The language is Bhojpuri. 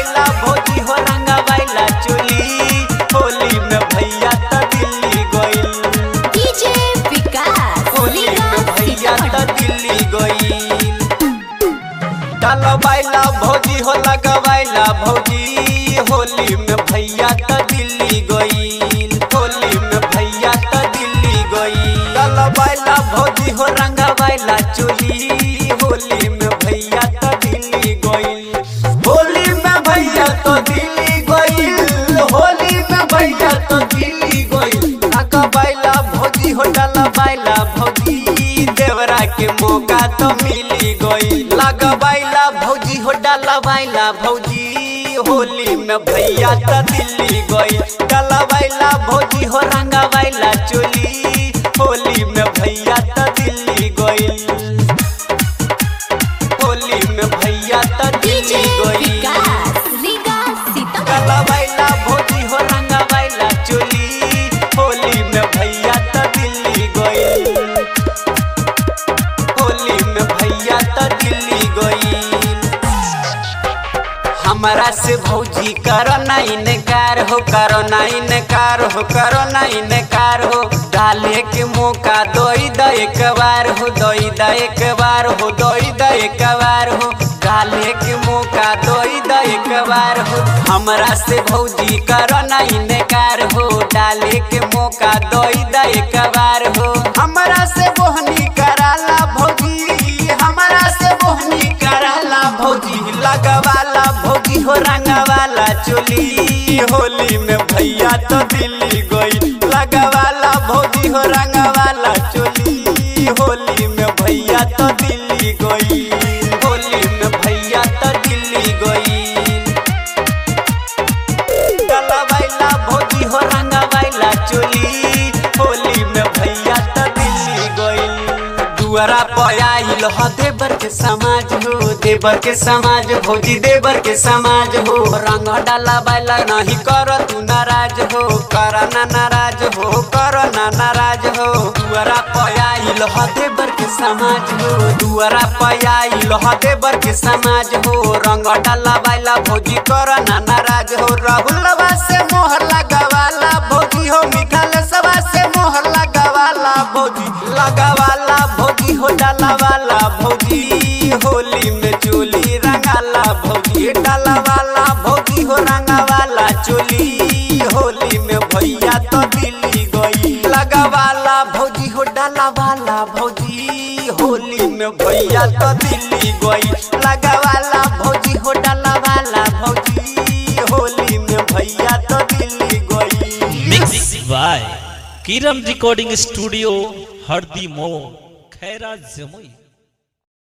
डलवाइला भौजी हो रंगवाइला चोली होली में भैया त दिल्ली गइल डीजे विकास होली में भैया त दिल्ली गइल डलवाइला भौजी हो लगवाइला भौजी होली में भैया त दिल्ली गइल होली में भैया त दिल्ली गइल डलवाइला भौजी हो रंगवाइला चोली होली में भैया त दिल्ली गइल होली में भैया तो दिल्ली गइल होली में भैया तो दिल्ली गइल लगवाइला भौजी हो डलवाइला भौजी देवरा के मौका तो मिली गइल लगवाइला भौजी हो डलवाइला भौजी होली में भैया त दिल्ली गइल डलवाइला भौजी हो रंगवाइला चोली होली में भैया त दिल्ली गइल होली में भैया त डीजे दिल्ली गइल विकास रीगा सीतामढ़ी डलवाइला भौजी हो रंगवाइला चोली होली में भैया त दिल्ली गइल होली में भैया त दिल्ली गइल हमरा से भौजी करो ना इनकार हो करो ना इनकार हो करो ना इनकार हो डाले के मौका दोई द एक बार हो दोई द एक बार हो दोई द एक बार हो डाले के मौका दोई द एक बार हो हमरा से भौजी करो ना इनकार हो डाले के मौका दोई द एक बार हो हमरा से बोहनी कराला भौजी हमरा से बोहनी कराला भौजी लगवाला भौजी हो रंगवाला चोली होली में भैया तो दिल्ली गई लगवाला भौजी हो रंगवाला चोली होली में भैया तो दिल्ली गई होली में भैया तो दिल्ली गई डलवाइला भौजी हो रंगवाइला चोली होली में भैया त दिल्ली गइल दुआरा पर आइल ह देवर के समाज हो देवर के समाज भौजी देवर के समाज हो रंग डलवाइला नहीं कर तू नाराज हो कर ना नाराज हो कर ना नाराज हो दुआरा पर आइल ह देवर के समाज हो दुआरा पर आइल ह देवर के समाज हो रंग डलवाइला भौजी कर ना नाराज हो राहुलवा से मोहर लगावाला भौजी हो मिठाल सवा से मोहर लगावाला भौजी लगावाला भौजी हो डालावाला भौजी होली में चोली रंगाला भौजी डालावाला भौजी हो रंगावाला चोली होली में भैया तो दिल्ली गई लगावाला भौजी हो डालावाला भौजी होली में भैया तो दिल्ली गई लगावाला भौजी हो डालावाला भौजी होली में भैया तो दिल्ली गई मिक्स बाय किरम रिकॉर्डिंग स्टूडियो हरदी मो खैरा जमुई